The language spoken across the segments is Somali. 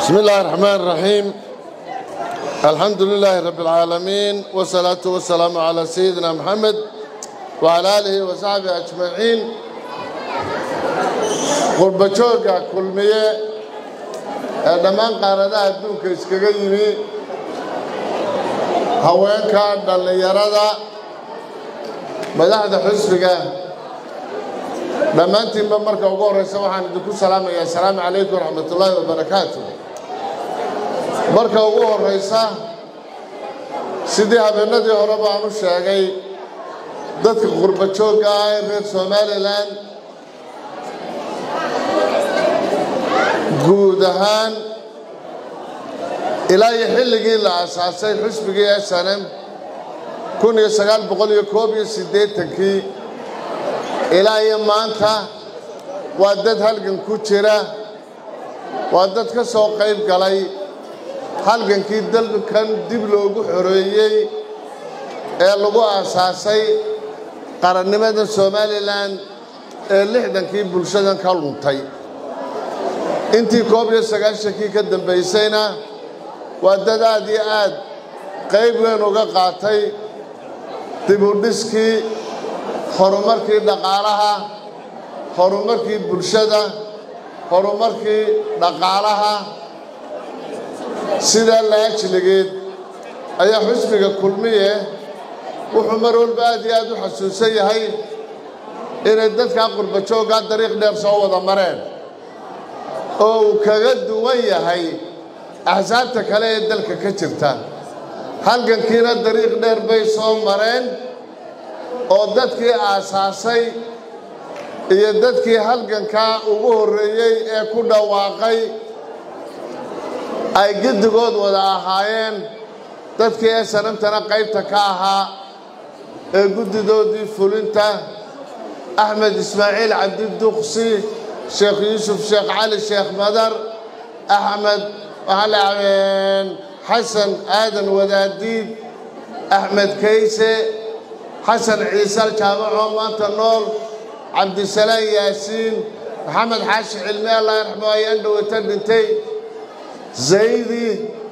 بسم الله الرحمن الرحيم الحمد لله رب العالمين والصلاة والسلام على سيدنا محمد وعلى آله وصحبه أجمعين قرب جوجا كلمية دمان قارadaha adduunka iskaga yimi haweenka dhallinyarada madaxda xusbiga dhammaantiinba marka ugu horreysa waxaan idinku salaamayaa asalaamu calaykum waraxmatullaahi wabarakaatu marka ugu horreysa sidii habeenadii hore baan u sheegay dadka qurba joogga ah ee reer somalilan guud ahaan ilaa iyo xilligii la asaasay xusbigii snm kun iyo sagaal boqol iyo koob iyo siddeetankii ilaa iyo maanta waa dad halgan ku jira waa dad ka soo qayb galay halgankii dalkan dib loogu xoreeyey ee lagu aasaasay qarannimada somalilan ee lixdankii bulshadan ka luntay intii koob iyo sagaashankii ka dambaysayna waa dad aad iyo aad qayb weyn uga qaatay dibudhiskii horumarkii dhaqaalaha horumarkii bulshada horumarkii dhaqaalaha sidaa laajligeed ayaa xusbiga kulmiye wuxuu mar walba aad iyo aad u xasuusan yahay inay dadkaa qurba jooggaa dariiq dheer soo wada mareen oo uu kaga duwan yahay axsaabta kale ee dalka ka jirta halgankiina dariiq dheer bay soo mareen oo dadkii aasaasay iyo dadkii halgankaa ugu horreeyey ee ku dhawaaqay ay giddigood wada ahaayeen dadkii ee sanamtana qaybta ka ahaa ee guddidoodii fulinta axmed ismaaciil cabdiduqsi sheekh yuusuf sheekh cali sheekh madar axmed xasan aadan wadaadiid axmed kayse xasan ciisal jaamacoo maanta nool cabdisalaan yaasiin maxamed xaashi cilmi allah yarxamo ayaan dhowata dhintay zaydi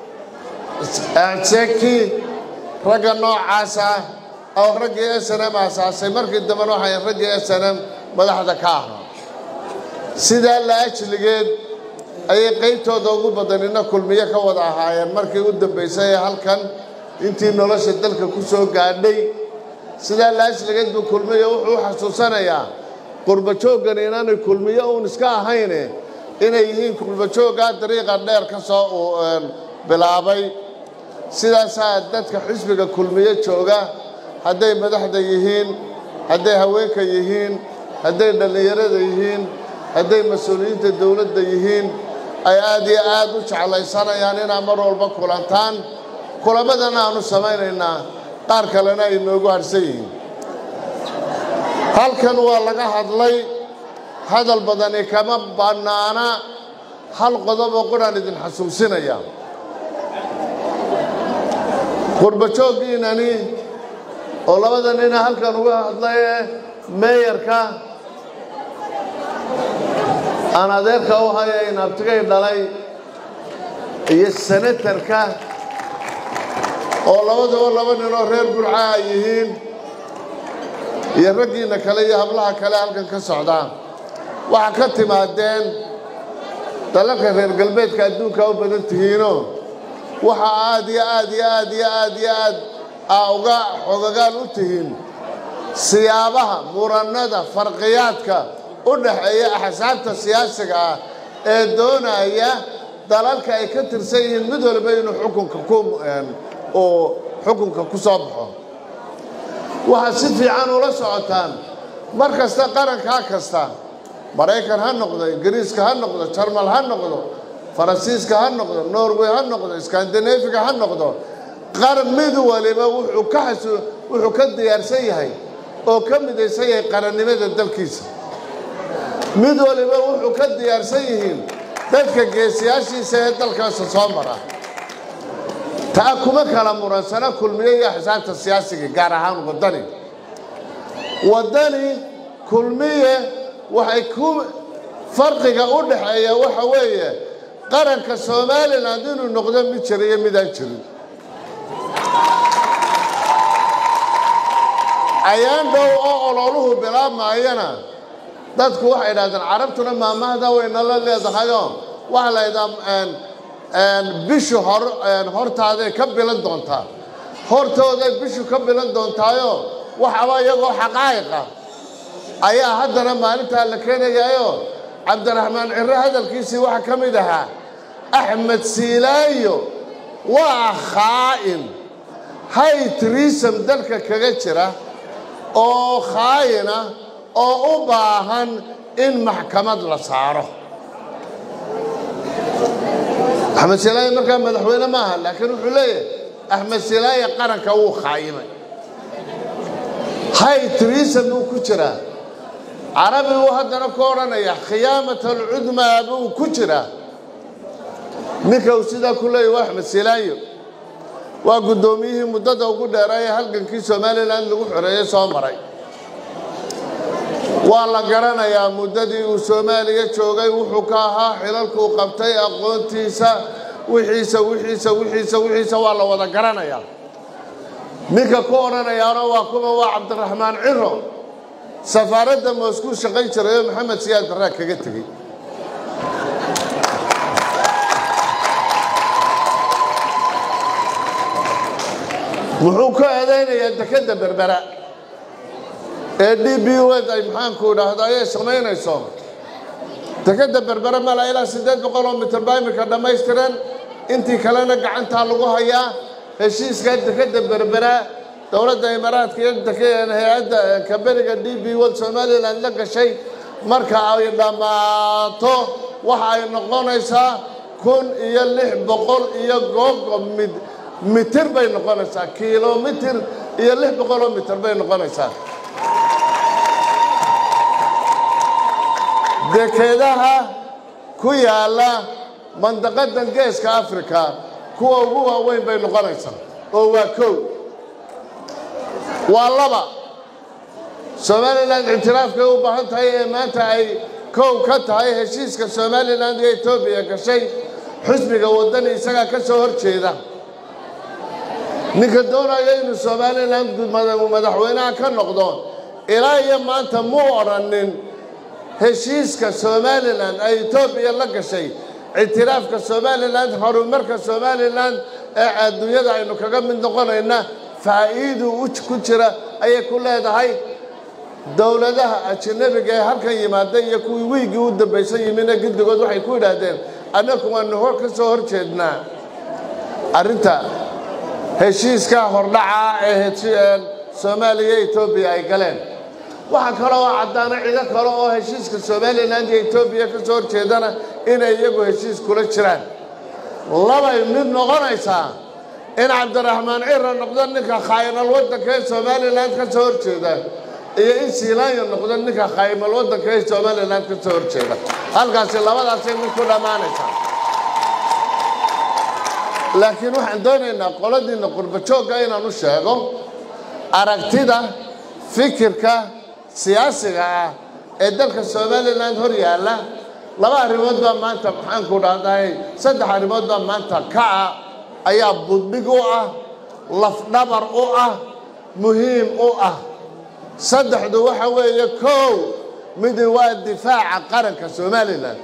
seki ragga noocaas ah oo raggii snm aasaasay markii dambena waxay raggii snm madaxda ka ahaa sidaa la ajligeed ayay qaybtooda ugu badanina kulmiyo ka wada ahaayeen markii u dambaysay ee halkan intii nolosha dalka ku soo gaadhay sidaa laajligeed buu kulmiyo wuxuu u xasuusanayaa qurbajooggan inaanay kulmiyo uun iska ahayne inay yihiin qurbajooggaa dariiqa dheer ka soo bilaabay sidaasaa dadka xisbiga kulmiyo jooga hadday madaxda yihiin hadday haweenka yihiin hadday dhallinyarada yihiin hadday mas-uuliyiinta dowladda yihiin ay aad iyo aad u jeclaysanayaan inaad mar walba kulantaan kulamadana aanu samaynaynaa qaar kalena ay noogu harsan yihiin halkan waa laga hadlay hadal badani kama bannaana hal qodoboo quraan idin xasuusinaya qurbajooggiinani oo labada nina halkan uga hadlaye meeyarka aan adeerka u haya in abtigay dhalay iyo senatarka oo labaduba laba ninoo reer burca ay yihiin iyo raggiinna kale iyo hablaha kale halkan ka socdaa waxaa ka timaadeen dalalka reer galbeedka adduunka u badan tihiinoo waxa aad iyo aad iyo aad iyo aad iyo aad aa uga xogagaal u tihiin siyaabaha murannada farqiyaadka u dhaxeeya axsaabta siyaasiga ah ee doonaya dalalka ay ka tirsan yihiin mid walba inuu xukunka ku uu xukunka ku soo baxo waxaad si fiican ula socotaan mar kasta qarankaa kasta maraykan ha noqdo ingiriiska ha noqdo jarmal ha noqdo faransiiska ha noqdo norway ha noqdo skandinafiga ha noqdo qaran mid waliba wuxuu ka xasu wuxuu ka diyaarsan yahay oo ka midaysan yahay qarannimada dalkiisa mid waliba wuxuu ka diyaarsan yihiin dadka geesiyaashiisa ee dalkaasa soo mara taa kuma kala muransana kulmiye iyo axsaabta siyaasiga gaar ahaan waddani waddani kulmiye waxay ku farqiga u dhaxeeya waxa weeye qaranka somalilan inuu noqdo mid jira iyo midaan jirin ayaan dhow oo ololuhu bilaabmaayana dadku waxay idhahdeen carabtuna maamahda waynala leedahayoo waxaa la ydhaa bishu hor hortaaday ka bilan doontaa hortooday bishu ka bilan doontaayo waxaba iyagoo xaqaa'iqa ayaa haddana maalintaa la keenayaayo cabdiraxmaan ciro hadalkiisii waxaa ka mid ahaa axmed siilaayo waa khaa'in haytrisam dalka kaga jira oo khaayina oo u baahan in maxkamad la saaro axmed silaaye markaa madaxweyne ma aha laakiin wuxuu leeyahay axmed silaaye qaranka wuu khaayimay haytrisam buu ku jiraa carabi uu haddana ku odhanaya khiyaamat alcudmaa buu ku jiraa ninka uu sidaa ku leeyahy waa axmed silaayo waa guddoomiyihii muddada ugu dheeraayee halgankii somalilan lagu xoreeyey soo maray waa la garanayaa muddadii uu soomaaliya joogay wuxuu ka ahaa xilalkuu qabtay aqoontiisa wixiisa wixiisa wixiisa wixiisa waa la wada garanayaa ninka ku odhanayaano waa kuma waa cabdiraxmaan ciro safaaradda moskuu shaqayn jirayoo maxamed siyaad barraa kaga tegey muxuu ka eedaynayaa dekedda berbera ee d b wed ay maxaanku idhaahdo ayay samaynayso dekedda berbera mala ilaa siddeed boqol oo mitir baa iminka dhammaystiran intii kalena gacantaa lagu hayaa heshiiska dekedda berbera dowladda imaaraadka iyo hay-adda kaberiga d b wod somalilan la gashay marka ay dhammaato waxa ay noqonaysaa kun iyo lix boqol iyo googo mid mitir bay noqonaysaa kilomitir iyo lix boqoloo mitir bay noqonaysaa dekedaha ku yaalla mandaqadan geeska africa kuwa ugu waaweyn bay noqonaysaa oo waa kow waa laba somalilan ictiraafkay u baahan tahay ee maanta ay kow ka tahay heshiiska somalilan iyo etoobiya gashay xisbiga waddani isagaa ka soo hor jeeda ninka doonaya inuu somalilan madaxweynaha ka noqdo ilaa iyo maanta muu odhanin heshiiska somalilan ay etoobiya la gashay ictiraafka somalilan horumarka somalilan ee adduunyada aynu kaga mid noqonayna faa'iidu ku jira ayay ku leedahay dowladaha ajanabiga ee halkan yimaada iyo kuwii wiiggii u dambaysan yimina guddigood waxay ku yidhaahdeen annagu waanu hor ka soo hor jeednaa arrinta heshiiska hordhaca ee soomaaliya etoobiya ay galeen waxaa kaloo caddaana cido kale oo heshiiska somalilan iyo etoobiya ka soo horjeedana inay iyagu heshiis kula jiraan labay mid noqonaysaa in cabdiraxmaan cira noqdo ninka khaayimal waddanka ee somalilan ka soo horjeeda iyo in siilaanya noqdo ninka khaayimal waddanka ee somalilan ka soo horjeeda halkaasi labadaasay mid ku dhammaanaysaa laakiin waxaan doonaynaa qoladiinna qurbajoogga inaan u sheego aragtida fikirka siyaasiga ah ee dalka somalilan hor yaalla laba arrimood baa maanta maxaanku dhahday saddex arrimood baa maanta kaca ayaa budhig u ah lafdhabar u ah muhiim u ah saddexdu waxa weeye kow midi waa difaaca qaranka somalilan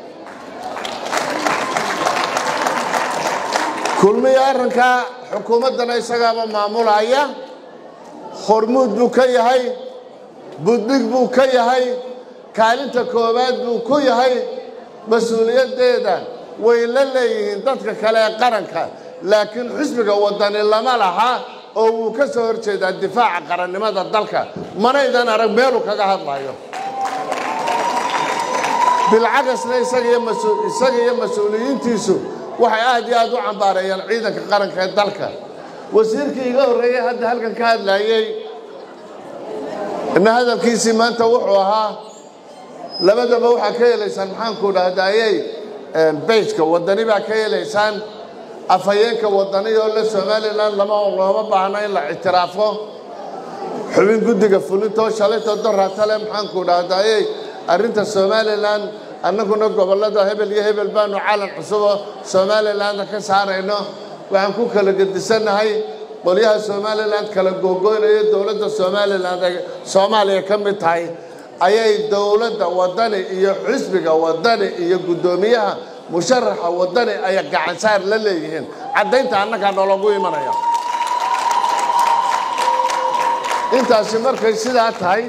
kulmiya arrinkaa xukuumaddana isagaaba maamulaya hormuud buu ka yahay budhig buu ka yahay kaalinta koowaad buu ku yahay mas-uuliyaddeeda way la leeyihiin dadka kale ee qaranka laakiin xisbiga waddani lama laha oo wuu ka soo hor jeedaa difaaca qarannimada dalka manaydan arag meeluu kaga hadlayo bilcagasna isaga iyo mas-uuliyiintiisu waxay aad iyo aad u cambaareeyaan ciidanka qaranka ee dalka wasiirkii iga horreeyey hadda halkan ka hadlayey ina hadalkiisii maanta wuxuu ahaa labadaba waxaa ka helaysaan maxaanku dhahdayey beyjka waddani baa ka helaysaan afhayeenka waddani oo le somalilan lama looma baahno in la ictiraafo xubin guddiga fulintoo shalayto doratale maxaanku dhahdayey arrinta somalilan annaguna gobollada hebel iyo hebel baanu calan cusuboo somalilanna ka saarayno waxaan ku kala gedisannahay qolyaha somalilan kala googoynaya dowladda somalilan ay soomaaliya ka mid tahay ayay dowladda waddani iyo xisbiga waddani iyo guddoomiyaha musharaxa waddani ay gacansaar la leeyihiin caddaynta annagaa nologu imanaya intaasi markay sidaa tahay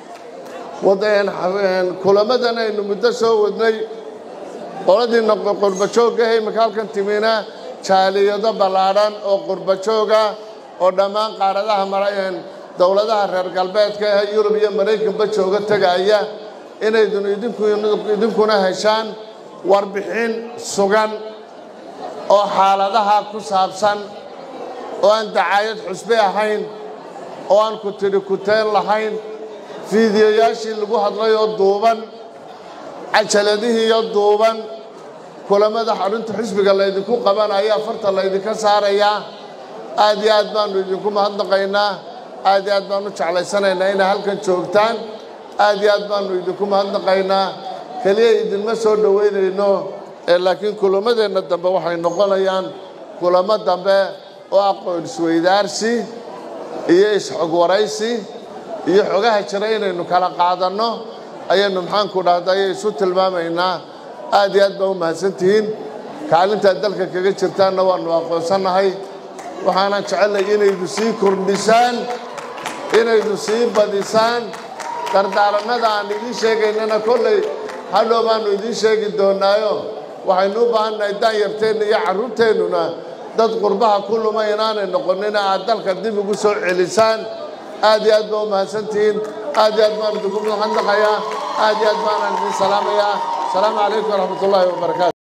kulamadan aynu muddo soo wadnay qoladii qurbajooggahe imika halkan timina jaaliyado ballaadhan oo qurbajooga oo dhammaan qaaradaha dowladaha reer galbeedka ee yurub iyo maraykanba jooga tegaya inaydun idinkuna heshaan warbixin sugan oo xaaladaha ku saabsan oo aan dacaayad xusbe ahayn oo aan ku tidhi kuteen lahayn fiidiyoyaashii lagu hadlay oo duuban cajaladihiiyo duuban kulamada xarunta xisbiga laydinku qabanaya farta laydinka saarayaa aad iyo aad baanu idinku mahadnaqaynaa aad iyo aad baanu jeclaysanaynaa inay halkan joogtaan aad iyo aad baanu idinku mahadnaqaynaa keliya idinma soo dhoweynayno ee laakiin kulamadeenna dambe waxay noqonayaan kulamo dambe oo aqoon isweydaarsi iyo isxogwaraysi iyo xogaha jira inaynu kala qaadanno ayaynu maxaanku dhahda ayay isu tilmaamaynaa aad iyo aad baa u mahadsantihiin kaalintaad dalka kaga jirtaanna waannu aqoonsannahay waxaanan jecelnay inaydu sii kordhisaan inaydu sii badisaan dardaaranada aan idiin sheegaynana kollay hadhow baannu idiin sheegi doonaayo waxaynu u baahannahay daanyarteenna iyo carruurteennuna dad qurbaha ku luma inaanay noqonina aad dalka dib ugu soo celisaan aad iyo aad baa u mahadsantihiin aad iyo aad baan idinku mahadnaqayaa aad iyo aad baanaan idin salaamayaa asalaamu calaykum waraxmat ullaahi wabarakaatu